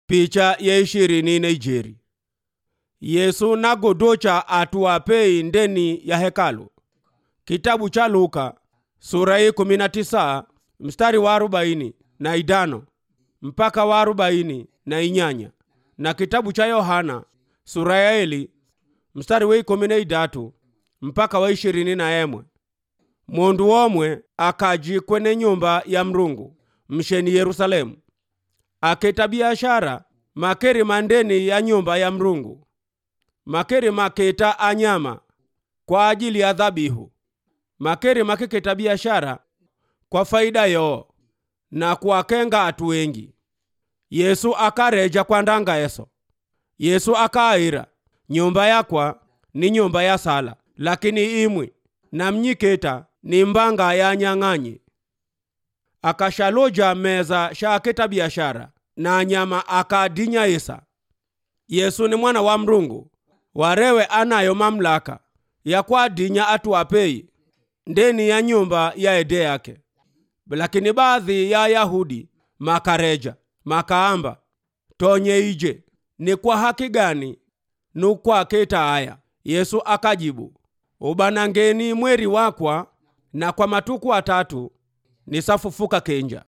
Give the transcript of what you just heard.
picha ya ishirini na ijeri yesu nagodocha atuwapei ndeni ya hekalu kitabu cha luka sura hii kumi na tisa mstari wa arobaini na idano mpaka wa arobaini na inyanya na kitabu cha yohana sura ya eli mstari wa ikumi na idatu mpaka wa ishirini na emwe mundu omwe akaji kwene nyumba ya mrungu msheni yerusalemu aketa biashara makeri mandeni ya nyumba ya mrungu makeri maketa anyama kwa ajili ya dhabihu makeri makiketa biashara kwa faida yoo na kuwakenga atu wengi yesu akareja kwa ndanga eso yesu akaira nyumba yakwa ni nyumba ya sala lakini imwi na mnyiketa ni mbanga ya nyang'anyi akashaloja meza shaaketa biashara na nyama akadinya isa yesu ni mwana wa mrungu warewe anayo mamlaka ya kwadinya atu apei ndeni ya nyumba ya ede yake lakini baadhi ya yahudi makareja makaamba tonye ije ni kwa haki gani nukwaketa aya yesu akajibu ubanangeni mweri wakwa na kwa matuku atatu nisafufuka kenja